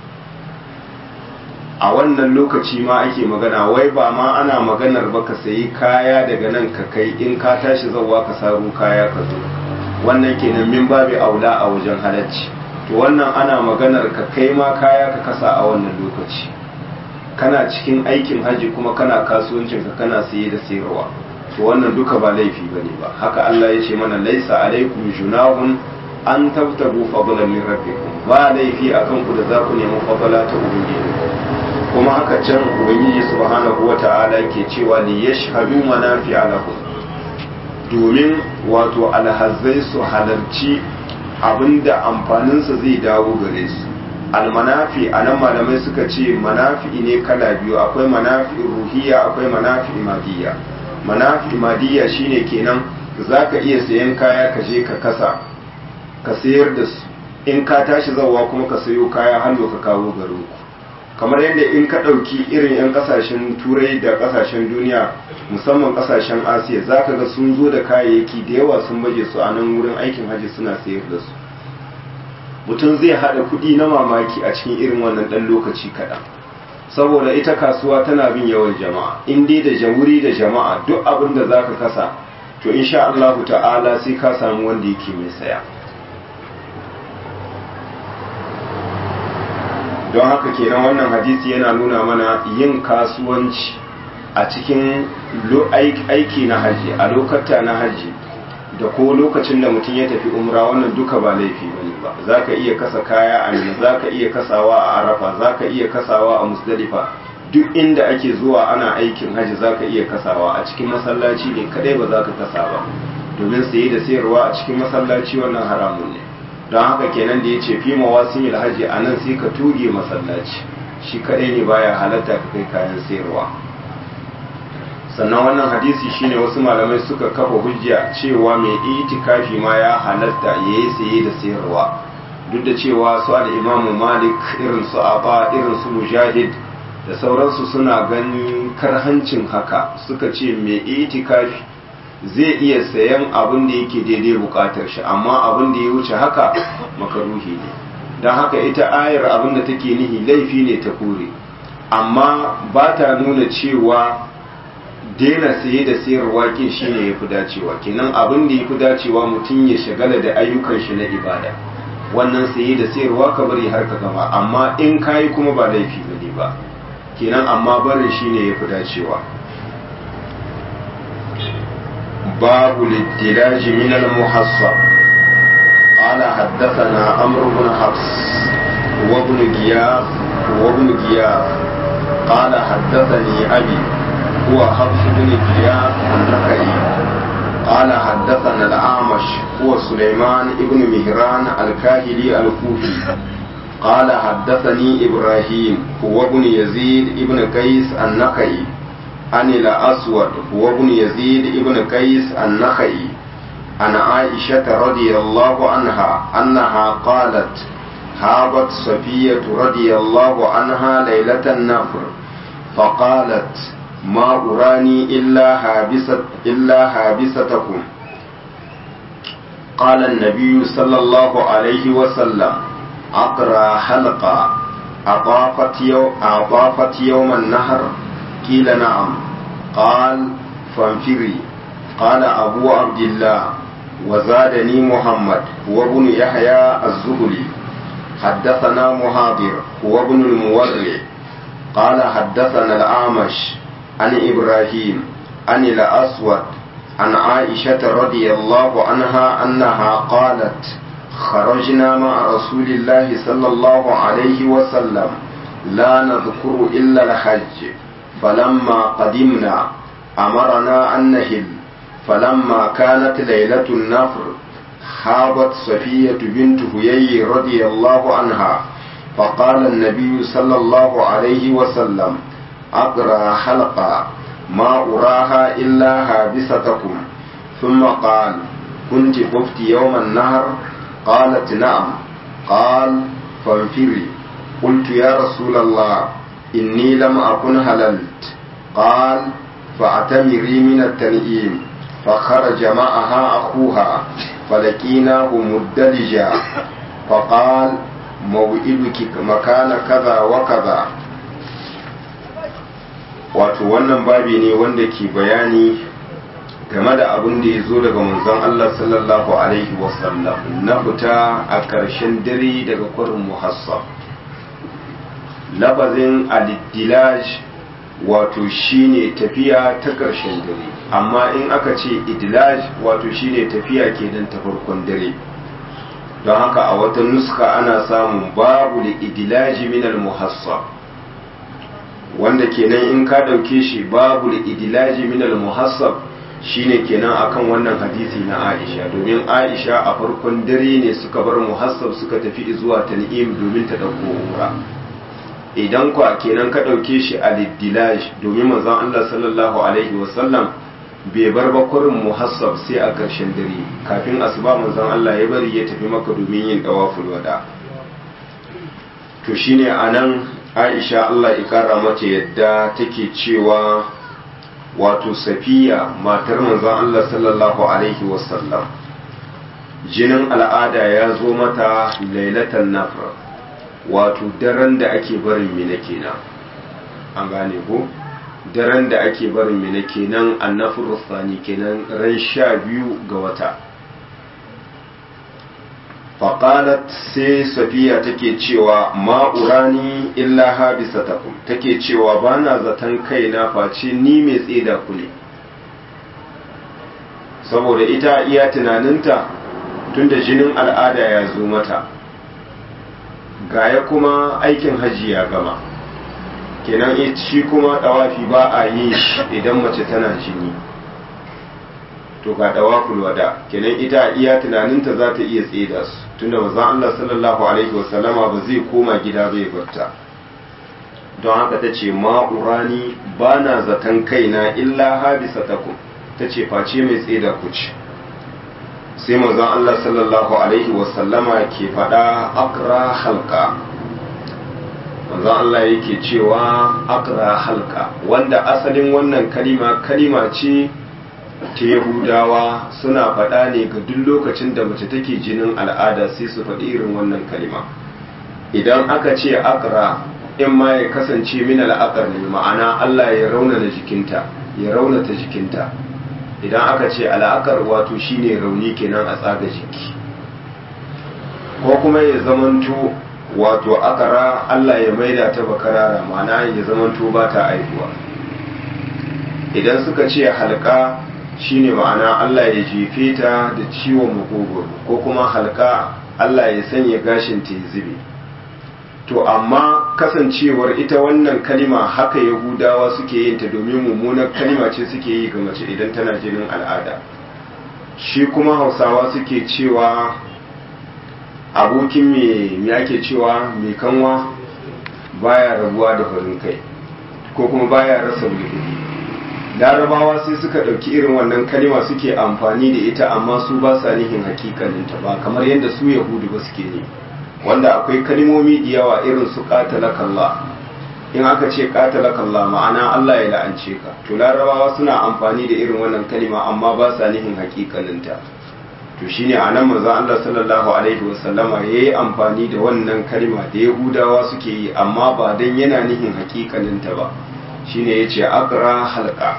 a wannan lokaci ma ake magana wai ba ma ana maganar ba ka sayi kaya daga nan ka kai in ka tashi zauwa ka saru kaya ka zo wannan kenan min babi aula a wajen halacci to wannan ana maganar ka kai ma kaya ka kasa a wannan lokaci kana cikin aikin haji kuma kana kasuwancin ka kana saye da sayarwa to wannan duka ba laifi bane ba haka Allah ya ce mana laisa alaikum junahun an tabtabu fadlan min rabbikum ba laifi akan ku da za ku nemi fadala ta ubangiji kuma haka can ubangiji subhanahu wata'ala ke cewa li yashhadu manafi'a lahum domin wato alhazzai su halarci abinda amfaninsa zai dawo gare su almanafi a nan malamai suka ce manafi ne kala biyu akwai manafi ruhiya akwai manafi madiyya manafi madiyya shine kenan zaka iya sayan kaya ka je ka kasa ka sayar da su in ka tashi zawa kuma ka sayo kaya hannu ka kawo garin ku kamar yadda in ka ɗauki irin 'yan ƙasashen turai da ƙasashen duniya musamman ƙasashen asiya za ka ga sun zo da kayayyaki da yawa sun baje su a nan wurin aikin hajji suna sayar da su mutum zai haɗa kuɗi na mamaki a cikin irin wannan ɗan lokaci kaɗan saboda ita kasuwa tana bin yawan jama'a in dai da jamuri da jama'a duk abin da za ka kasa to insha Allahu ta'ala sai ka samu wanda yake mai saya don haka kenan wannan hadisi yana nuna mana yin kasuwanci a cikin aiki na haji a lokata na haji da ko lokacin da mutum ya tafi umra wannan duka ba laifi bane ba za ka iya kasa kaya a mina za ka iya kasawa a arafa za ka iya kasawa a musdalifa duk inda ake zuwa ana aikin haji za ka iya kasawa a cikin masallaci ne kadai ba za ka kasa ba domin saye da sayarwa a cikin masallaci wannan haramun ne don haka kenan da ya ce fi mawasimil haji a nan sai ka tuge masallaci shi kadai ne baya halatta ka kai kayan sayarwa sannan wannan hadisi shine wasu malamai suka kafa hujja cewa mai itikafi ma ya halatta ya yi saye da sayarwa duk da cewa su imamu malik irin su aba irin su mujahid da sauransu suna ganin karhancin haka suka ce mai itikafi zai iya sayan abin da yake daidai bukatar shi amma abin da ya wuce haka makaruhi ne don haka ita ayar abin da take nihi laifi ne ta kore amma ba ta nuna cewa daina saye da sayarwa kin shine ya fi dacewa kenan abin da ya fi dacewa mutum ya shagala da ayyukan shi na ibada wannan saye da sayarwa ka bari har ka gama amma in kayi kuma ba laifi bane ba kenan amma barin shine ya fi dacewa باب الادلاج من المحصب قال حدثنا عمرو بن حفص وابن غياث وابن غياث قال حدثني ابي هو حفص بن غياث النخعي قال حدثنا الاعمش هو سليمان بن مهران الكاهلي الكوفي قال حدثني ابراهيم هو ابن يزيد ابن قيس النخعي عن الأسود هو ابن يزيد ابن قيس النخعي عن عائشة رضي الله عنها أنها قالت هابت صفية رضي الله عنها ليلة النفر فقالت ما أراني إلا هابسة إلا هابستكم قال النبي صلى الله عليه وسلم أقرى حلقة أضافت يوم, أضافت يوم النهر قيل نعم قال فانفري قال أبو عبد الله وزادني محمد هو ابن يحيى الزهري حدثنا مهاضر هو ابن المورع قال حدثنا الأعمش عن إبراهيم عن الأسود عن عائشة رضي الله عنها أنها قالت خرجنا مع رسول الله صلى الله عليه وسلم لا نذكر إلا الحج فلما قدمنا أمرنا أن نهل فلما كانت ليلة النفر حابت صفية بنت هيي رضي الله عنها فقال النبي صلى الله عليه وسلم أقرأ حلقة ما أراها إلا هابستكم ثم قال كنت خفت يوم النهر قالت نعم قال فانفري قلت يا رسول الله إني لم أكن هللت قال فاعتمري من التنئيم فخرج معها أخوها فلقيناه مدلجا فقال موئدك مكان كذا وكذا wato wannan babi ne wanda ke bayani game da abin da ya zo daga manzon Allah sallallahu alaihi wasallam na fita a ƙarshen dare daga kwarin muhassab lafazin aliddilaj wato shine tafiya ta ƙarshen dare amma in aka ce idilaj wato shine tafiya kenan ta farkon dare don haka a wata nuska ana samun babu da idilaji minal muhassab wanda kenan in ka ɗauke shi babu da idilaji minal muhassab shine kenan akan wannan hadisi na Aisha domin Aisha a farkon dare ne suka bar muhassab suka tafi zuwa tan'im domin ta dauko umra idan kwa kenan ka dauke shi a liddilaj domin manzon Allah sallallahu alaihi wasallam bai bar bakurin muhassab sai a ƙarshen dare kafin asuba manzon Allah ya bari ya tafi maka domin yin dawaful wada to shine anan Aisha Allah ya kara mata yadda take cewa wato safiya matar manzon Allah sallallahu alaihi wasallam jinin al'ada ya zo mata lailatan nafr wato daren da ake barin mina kenan an gane ko daren da ake barin mina kenan annafur sani kenan ran sha biyu ga wata faƙalat sai safiya take cewa ma'urani illa habisatakum take cewa ba na zaton kaina face ni mai tseda ku ne saboda ita iya tunaninta tunda jinin al'ada ya zo mata gaya kuma aikin hajji ya gama kenan shi kuma ɗawafi ba a yin shi idan mace tana jini to ga dawaful wada kenan ita iya tunaninta za ta iya tseda su tunda manzon Allah sallallahu alaihi wasallama ba zai koma gida bai barta don haka ta ce ma'urani ba na zaton kaina illa habisatakum ta ce face mai tseda ku ce sai manzon Allah sallallahu alaihi wasallama ke faɗa akra halka manzon Allah yake cewa akra halka wanda asalin wannan kalima kalima ce ta yahudawa suna faɗa ne ga duk lokacin da mace take jinin al'ada sai su faɗi irin wannan kalima idan aka ce akra in ma ya kasance min al'akar ne ma'ana Allah ya raunana jikinta ya raunata jikinta idan aka ce al'akar wato shine rauni kenan a tsaga jiki ko kuma ya zamanto wato akara Allah ya maida ta bakarara ma'ana ya zamanto ba ta aihuwa idan suka ce halka shine ma'ana Allah ya jefe ta da ciwon makogoro ko kuma halka Allah ya sanya gashin ta zube to amma kasancewar ita wannan kalima haka yahudawa suke yin ta domin mummunar kalima ce suke yi ga mace idan tana jinin al'ada shi kuma hausawa suke cewa abokin me ake cewa mai kanwa baya rabuwa da farin kai ko kuma baya rasa mulki larabawa sai suka ɗauki irin wannan kalima suke amfani da ita amma su ba sa nihin hakikaninta ba kamar yadda su yahudu ba suke ne wanda akwai kalimomi da yawa irin su kalla in aka ce kalla ma'ana Allah ya la'ance ka to larabawa suna amfani da irin wannan kalima amma ba sa nihin hakikaninta to shine anan manzo Allah sallallahu alaihi wasallama yayi amfani da wannan kalima da yahudawa suke yi amma ba dan yana nihin hakikaninta ba shine yace aqra halqa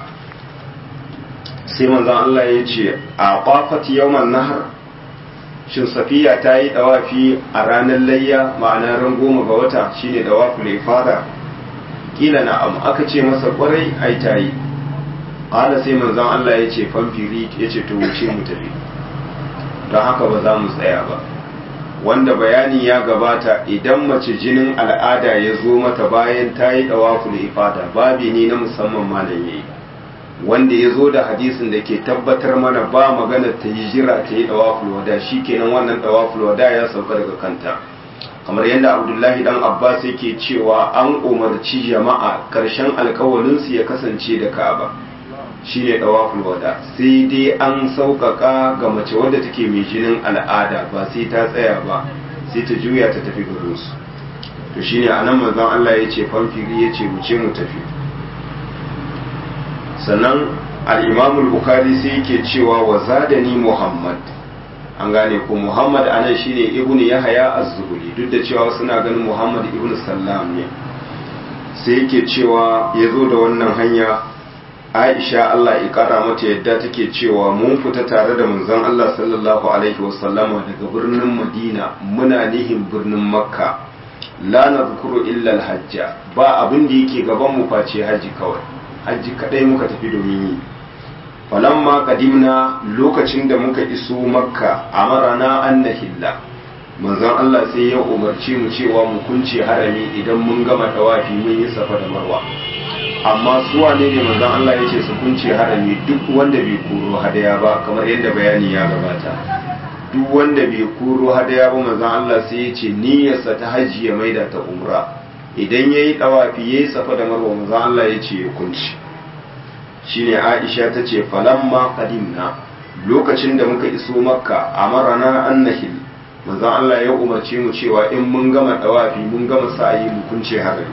sai manzo Allah yace a qafat yawman nahar shin safiya ta yi dawafi a ranar layya ma'ana ran goma ga wata shine dawafu ne fara kila na'am aka ce masa kwarai ai ta yi qala sai manzo Allah yace famfiri yace to wuce mu tafi don haka ba za mu tsaya ba wanda bayani ya gabata idan mace jinin al'ada ya zo mata bayan ta yi ɗawaful ifada babi ne na musamman malam yayi wanda ya zo da hadisin da ke tabbatar mana ba magana ta yi jira ta yi ɗawaful wada shi kenan wannan ɗawaful wada ya sauka daga kanta kamar yadda abdullahi dan abbas yake cewa an umarci jama'a karshen alkawalinsu ya kasance da ka'aba shine dawaful wada sai dai an sauƙaƙa ga mace wadda take mai jinin al'ada ba sai ta tsaya ba sai ta juya ta tafi garinsu to shine anan manzon Allah ya ce famfiri ya ce mu ce mu tafi sannan al-imam al-bukhari sai yake cewa wa zadani muhammad an gane ko muhammad anan shine ibnu yahya az-zuhri duk da cewa suna ganin muhammad ibnu sallam ne sai yake cewa ya zo da wannan hanya aisha allah ya kara mata yadda take cewa mun fita tare da manzon allah sallallahu alaihi wasallama daga birnin madina muna nihin birnin makka la nadhkuru illa al-hajja ba abin da yake gaban mu face haji kawai haji kadai muka tafi domin yi falamma kadimna lokacin da muka iso makka amarana an nahilla manzon Allah sai ya umarci mu cewa mu kunce harami idan mun gama tawafi mun yi safa da marwa amma su wane ne manzon Allah ya ce su kunce harami duk wanda bai koro hadaya ba kamar yadda bayani ya gabata duk wanda bai koro hadaya ba manzon Allah sai ya ce niyyarsa ta hajji ya maida ta umra idan yayi tawafi yayi safa da marwa manzon Allah ya ce ya kunce shine Aisha ta ce falamma qadimna lokacin da muka iso makka amarana an nahil manzon Allah ya umarce mu cewa in mun gama dawafi mun gama sa'ayi mu kunce harami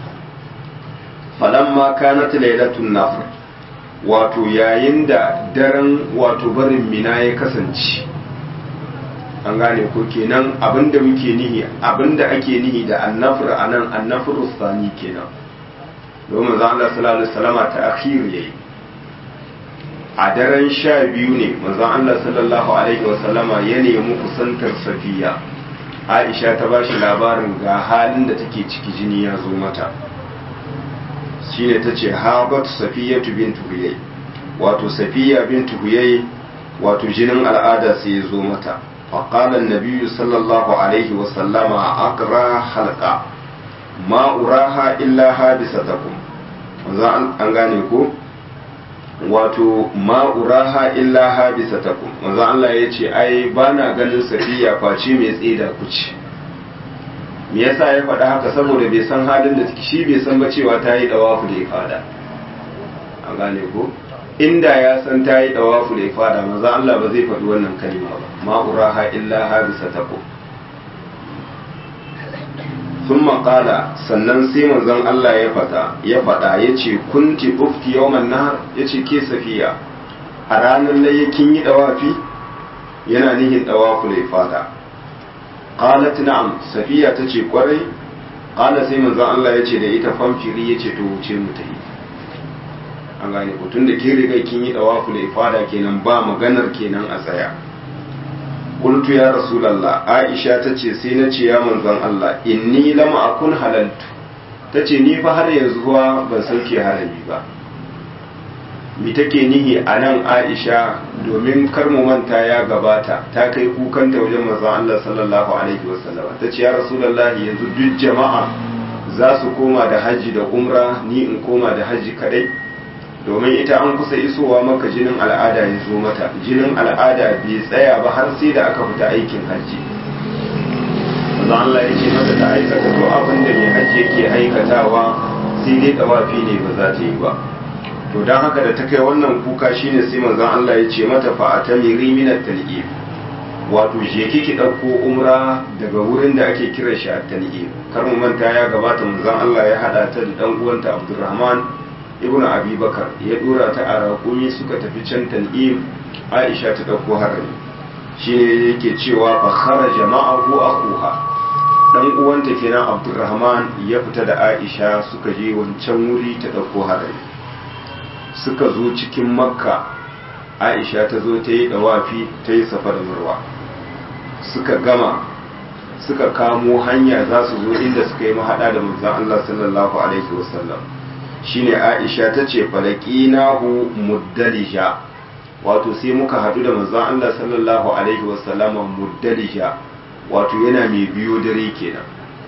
falamma kanat lailatun nafr wato yayin da daren wato barin mina ya kasance an gane ko kenan abinda muke nihi abinda ake nihi da annafr anan annafr sani kenan domin manzon Allah sallallahu alaihi wasallama ta akhir yayi a daren sha biyu ne manzon Allah sallallahu alaihi wasallama ya nemi kusantar safiya aisha ta ba shi labarin ga halin da take ciki jini ya zo mata shine ta ce habat safiyatu bintu huyai wato safiya bintu huyai wato jinin al'ada sai ya zo mata فقال النبي صلى الله عليه وسلم أقرى حلقة ما أراها إلا حادثتكم an gane ko wato ma'uraha illa habisatakum manzo Allah ya ce ai ba na ganin safiya face mai tsida ku ce me yasa ya faɗa haka saboda bai san halin da shi bai san ba cewa ta yi dawafu da ifada an gane ko inda ya san ta yi dawafu da ifada manzo Allah ba zai faɗi wannan kalma ba ma'uraha illa habisatakum sun maƙala sannan sai manzon Allah ya faɗa ya faɗa ya ce kunti ufti yawman nahar ya ce ke safiya a ranar laye kin yi ɗawafi yana nihin ɗawafu da fata qalat na'am safiya ta ce kwarai qala sai manzon Allah ya ce da ita famfiri ya ce to wuce mu ta yi an gane ku tun da ke riga kin yi ɗawafu da fada kenan ba maganar kenan a tsaya qultu ya rasulullah aisha tace sai na ce ya manzon Allah inni lam akun halaltu tace ni fa har yanzu ruwa ban sauke harami ba mi take nihi a nan aisha domin kar mu manta ya gabata ta kai kukanta wajen manzon Allah sallallahu alaihi wasallam tace ya rasulullah yanzu duk jama'a za su koma da haji da umra ni in koma da haji kadai domin ita an kusa isowa maka jinin al'ada ya zo mata jinin al'ada bai tsaya ba har sai da aka fita aikin hajji manzo Allah ya ce mata ta aikata to abin da mai hajji yake aikatawa sai dai tawafi ne ba za ta yi ba to dan haka da ta kai wannan kuka shine sai manzon Allah ya ce mata fa atamiri min at-talqib wato je kiki dauko umra daga wurin da ake kira shi at-talqib kar mu manta ya gabata manzon Allah ya hada ta da dan uwanta Abdurrahman ibn abi bakar ya dora ta a raƙumi suka tafi can tan'im aisha ta ɗauko harami shi ne yake cewa fa kharaja ma'ahu akuha dan uwanta kenan abdurrahman ya fita da aisha suka je wancan wuri ta ɗauko harami suka zo cikin makka aisha ta zo ta yi dawafi ta yi safa da marwa suka gama suka kamo hanya za su zo inda suka yi mahaɗa da manzon Allah sallallahu alaihi wasallam shine Aisha ta ce falaqinahu muddalija wato sai muka hadu da manzon Allah sallallahu alaihi wasallama muddalija wato yana mai biyo dare kenan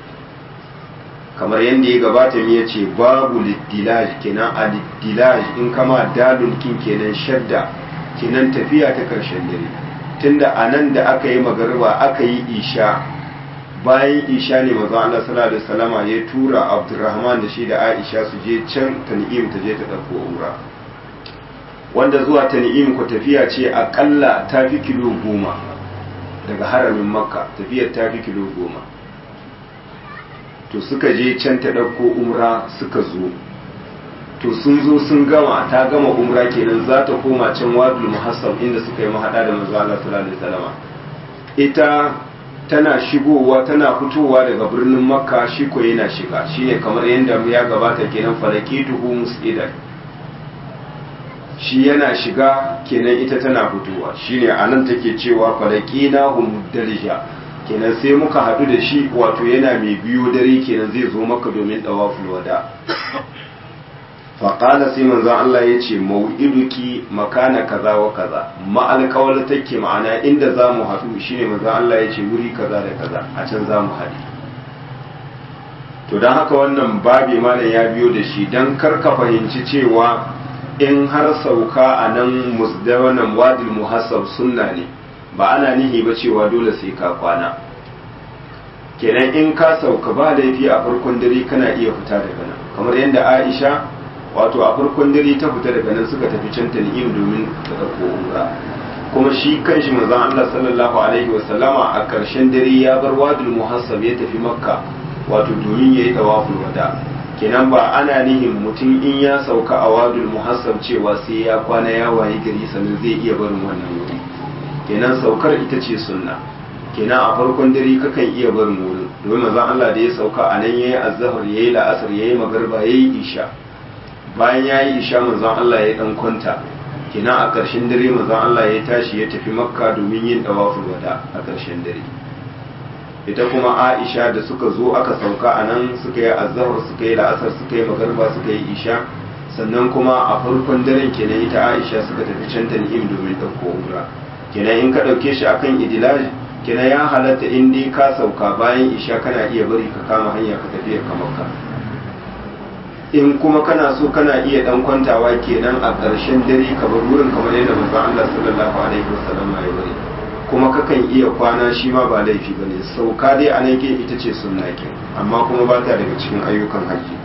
kamar yadda ya gabata mu yace babu liddilaj kenan a liddilaj in kama dalun kin kenan shadda kenan tafiya ta karshen dare tunda anan da aka yi magariba aka yi isha bayan isha ne manzon Allah sallallahu alaihi wasallama ya tura Abdurrahman da shi da Aisha su je can Tan'im ta je ta dauko umra wanda zuwa Tan'im ko tafiya ce akalla ta fi kilo goma daga haramin Makka tafiyar ta fi kilo goma to suka je can ta dauko umra suka zo to sun zo sun gama ta gama umra kenan za ta koma can wadul muhassab inda suka yi mahada da manzo Allah sallallahu alaihi wasallama ita tana shigowa tana fitowa daga birnin makka shi ko yana shiga shine kamar yadda ya gabata kenan falakituhu musidan shi yana shiga kenan ita tana fitowa shine anan take cewa falakina hum dalija kenan sai muka hadu da shi wato yana mai biyo dare kenan zai zo maka domin dawaful wada faƙala sai manzan Allah ya ce mau'iduki makana kaza wa kaza ma'alƙawar take ma'ana inda za mu haɗu shine manzan Allah ya ce wuri kaza da kaza a can za mu haɗu to don haka wannan babi malam ya biyo da shi don karka fahimci cewa in har sauka a nan musdawanan wadil muhassab sunna ne ba ana nihi ba cewa dole sai ka kwana kenan in ka sauka ba laifi a farkon dare kana iya fita daga nan kamar yadda aisha wato a farkon dare ta fita daga nan suka tafi can tan'im domin ta ɗauko umra kuma shi kanshi manzon Allah sallallahu alaihi wa sallama a ƙarshen dare ya bar wadul muhassab ya tafi makka wato domin yayi tawaful wada kenan ba ana nihin mutum in ya sauka a wadul muhassab cewa sai ya kwana ya waye gari sannan zai iya barin wannan wuri kenan saukar ita ce sunna kenan a farkon dare kakan iya barin wurin domin manzon Allah da ya sauka a nan yayi azhar yayi la'asar yayi magriba yayi isha bayan ya yi isha manzon Allah ya dan kwanta kina a ƙarshen dare manzon Allah ya tashi ya tafi makka domin yin dawaful wada a ƙarshen dare ita kuma Aisha da suka zo aka sauka a nan suka yi azhar suka yi la'asar suka yi magarba suka yi isha sannan kuma a farkon daren kenan ita Aisha suka tafi can tan'im domin ɗauko umra kenan in ka ɗauke shi akan idilaj kenan ya halatta in dai ka sauka bayan isha kana iya bari ka kama hanya ka tafi ka makka in kuma kana so kana iya dan kwantawa kenan a ƙarshen dare ka bar wurin kamar yadda manzon Allah sallallahu alaihi wasallam ya bari kuma kakan iya kwana shi ma ba laifi bane sauka dai a nan ita ce sunna ke amma kuma ba ta daga cikin ayyukan haji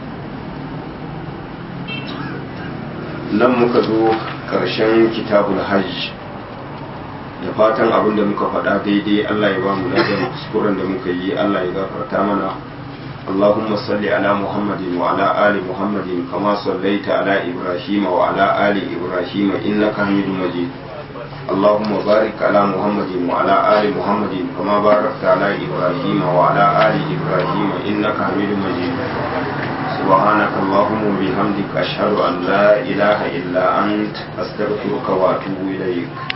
nan muka zo ƙarshen kitabul hajj da fatan abin da muka faɗa daidai Allah ya ba mu ladan kuskuren da muka yi Allah ya gafarta mana اللهم صل على محمد وعلى آل محمد كما صليت على إبراهيم وعلى آل إبراهيم إنك حميد مجيد اللهم بارك على محمد وعلى آل محمد كما باركت على إبراهيم وعلى آل إبراهيم إنك حميد مجيد سبحانك اللهم وبحمدك أشهد أن لا إله إلا أنت أستغفرك وأتوب إليك